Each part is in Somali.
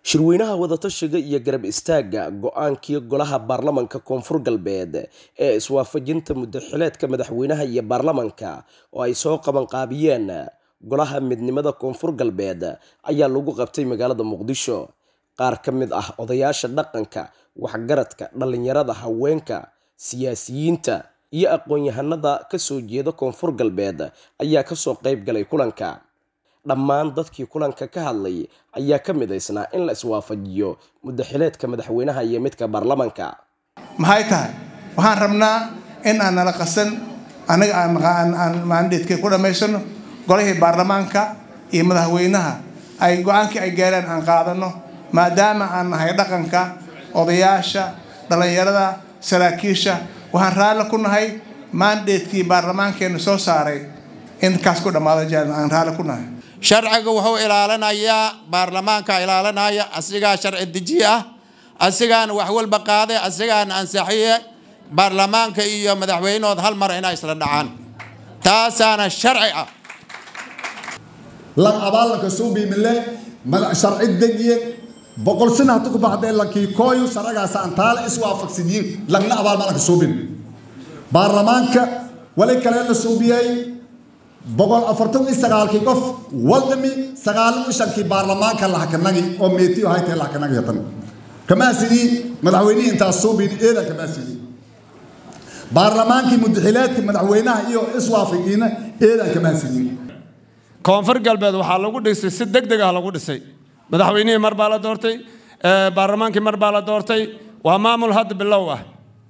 shirweynaha wadatashiga iyo garab istaagga go-aankii golaha baarlamanka koonfur galbeed ee iswaafajinta muddaxileedka madaxweynaha iyo baarlamanka oo ay soo qabanqaabiyeen golaha midnimada koonfur galbeed ayaa lagu qabtay magaalada muqdisho qaar ka mid ah odayaasha dhaqanka waxgaradka dhallinyarada haweenka siyaasiyiinta iyo aqoon-yahanada kasoo jeeda koonfur galbeed ayaa kasoo qayb galay kulanka dhammaan dadkii kulanka ka hadlay ayaa ka midaysnaa in la iswaafajiyo muddaxileedka madaxweynaha iyo midka baarlamanka maxay tahay waxaan rabnaa in aan nala qasan anaga aan maandheedkay ku dhammaysano golihii baarlamaanka iyo madaxweynaha ay go-aankii ay gaareen aan qaadano maadaama aan nahay dhaqanka odayaasha dhallinyarada saraakiisha waxaan raalli ku nahay maandheedkii baarlamaankeena soo saaray in kaas ku dhammaado jeel aan raalli ku nahay sharciga wuxuu ilaalinayaa baarlamaanka ilaalinaya asigaa sharci deji ah asigaana wax walba qaaday asigaana ansaxiye baarlamaanka iyo madaxweynehood hal mar inay isla dhacaan taasaana sharci ah lan abaalanka suubiimile sharci dejiye boqol sina hatu ku baxdee lankii kooyu sharcigaasa aan taala iswaafaqsidiin langna abaal malanka suubin baarlamaanka wali kale la suubiyey boqol afartan iyo sagaalkii qof waldami sagaalan iyo shankii baarlamaanka lahakanagi oo meetiyo haytee lahakanagi hatan kamaa sidii madaxweynihii intaas suubin eeda kamaa sidii baarlamaankii mudaxileedka madaxweynaha iyo iswaafiqiina eedan kamaa sidii koonfur galbeed waxaa lagu dhisay si deg deg ah lagu dhisay madaxweynihii mar baa la doortay baarlamaankii mar baa la doortay waa maamul hadda bilow ah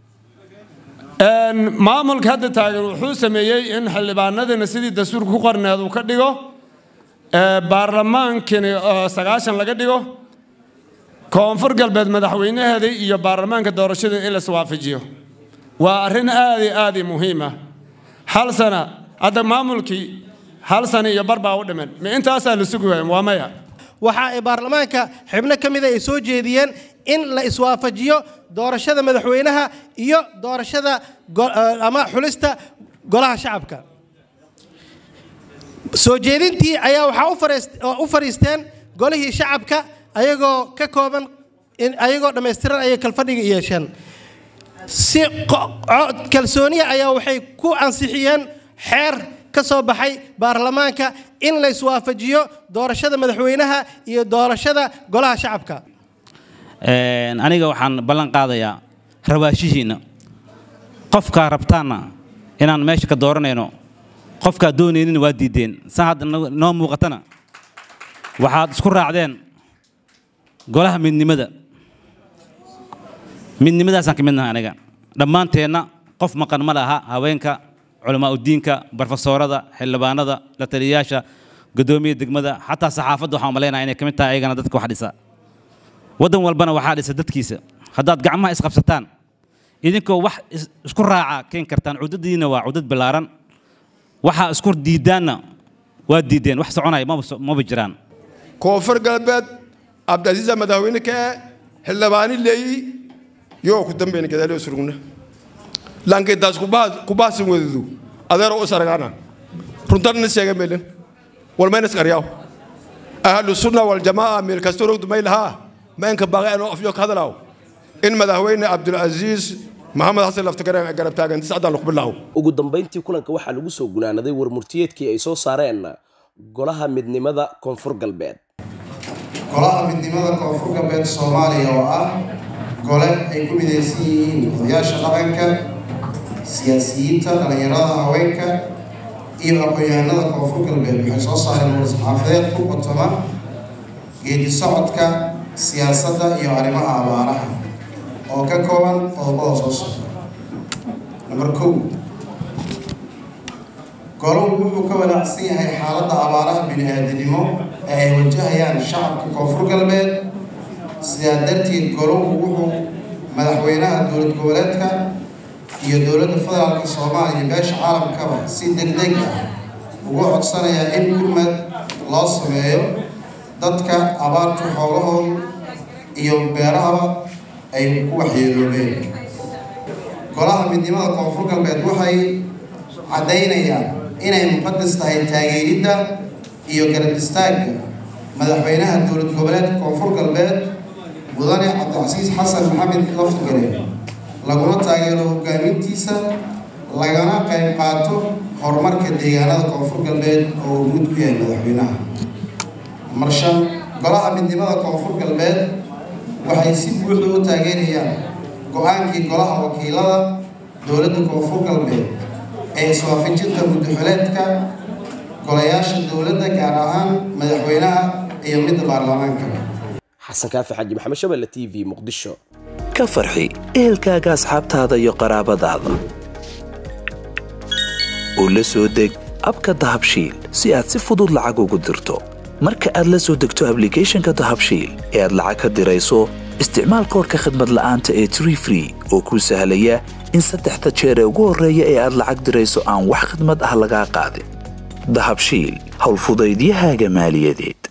maamulka hadda taagan wuxuu sameeyey in xildhibaanadina sidii dastuurka ku qorneed uu ka dhigo baarlamaankini oo sagaashan laga dhigo koonfur galbeed madaxweynaheeda iyo baarlamaanka doorashada in la iswaafajiyo waa arrin aad iyo aad muhiim ah hal sana hadda maamulkii hal sana iyo bar baa u dhiman ma intaasaa la sugi waaya waa maya waxa ay baarlamaanka xibno ka mida ay soo jeediyeen in la iswaafajiyo doorashada madaxweynaha iyo doorashada ama xulista golaha shacabka soo jeedintii ayaa waxaa u fariisteen golihii shacabka ayagoo ka kooban ayagoo dhammaystiran ayay kalfadhiga yeesheen si kalsooniya ayaa waxay ku ansixiyeen xeer ka soo baxay baarlamaanka in la iswaafajiyo doorashada madaxweynaha iyo doorashada golaha shacabka aniga waxaan ballan qaadayaa rawaashihiinna qofkaa rabtaanna inaan meesha ka dooranayno qofkaa doonaynina waa diideen saa hadda noo muuqatana waxaad isku raacdeen golaha midnimada midnimadaasaan ka midnahay aniga dhammaanteenna qof maqan ma laha haweenka culamaa udiinka barofesoorada xildhibaanada la taliyayaasha guddoomiya degmada xataa saxaafadda waxaan malaynaya inay ka mid tahay ayagana dadka wax dhisa waddan walbana waxaa dhisa dadkiisa haddaad gacmaha isqabsataan idinkoo wax isku raaca keen kartaan cudadiina waa cudad ballaaran waxaa isku diidaanna waa diideen wax soconaya maba jiraan koonfur galbeed cabdicaziiza madaxweyne ka e xildhibaani leeyi yoo ku dambayna gadaalyo surugna lankaydaas kubaasin wedadu adeero u saragaana runtanna sheega meelin walmayna isqaryaaw ahlu sunna waljamaaca meel kasta rogdu may lahaa maynka baaqay anoo afyo ka hadalaaw in madaxweyne cabdulcasiis maxamed xasan laftagareen ay garab taagan tiscadaan luqbilaaw ugu dambayntii kulanka waxaa lagu soo gunaanaday warmurtiyeedkii ay soo saareen golaha midnimada koonfur galbeed golaha midnimada koonfur galbeed soomaaliya oo ah gole ay ku midaysan yihiin odayaasha dhaqanka siyaasiyiinta dhallinyarada haweenka iyo aqoon-yahanada koonfur galbeed waxay soo saareen war-saxaafadeed ku qotoma geedi socodka siyaasadda iyo arrimaha abaaraha oo ka kooban qodobada soo socda namber kow goluhu wuxuu ka wanaacsan yahay xaaladda abaaraha bini-aadanimo ee ay wajahayaan shacabka koonfur galbeed sidaa darteed goluhu wuxuu madaxweynaha dowlad goboleedka iyo dowladda federaalka soomaaliya beesha caalamkaba si deg deg ah ugu codsanayaa in gurmad loo sameeyo dadka abaarta xoolahooda iyo beerahaba ay ku waxyeeloobeen golaha midnimada koonfur galbeed waxay caddaynayaan inay muqadas tahay taageeridda iyo garab istaagga madaxweynaha dowlad goboleedka koonfur galbeed mudane cabdicasiis xasan maxamed lafgare laguna taageero hogaamintiisa lagana qayb qaato horumarka deegaanada koonfur galbeed oo uu guud ku yahay madaxweynaha marshan golaha midnimada koonfur galbeed waxay si buuxda u taageerayaan go-aankii golaha wakiilada dowladda koonfur galbeed ee iswaafajinta muddaxuleedka golayaasha dowladda gaar ahaan madaxweynaha iyo midda baarlamaanka xasan kaafi xaaji maxamed shabelle t v muqdisho ka farxi ehelkaaga asxaabtaada iyo qaraabadaada oo la soo deg abka dahabshiil si aad si fudud lacag ugu dirto marka aad la soo degto ablicathonka dahabshiil ee aad lacag ka dirayso isticmaal koorka khadmad la'aanta ee tree free oo kuu sahlaya in saddexda jeer ee ugu horreeya ee aad lacag dirayso aan wax khadmad ah lagaa qaadin dahabshiil howlfudaydiyahaaga maaliyadeed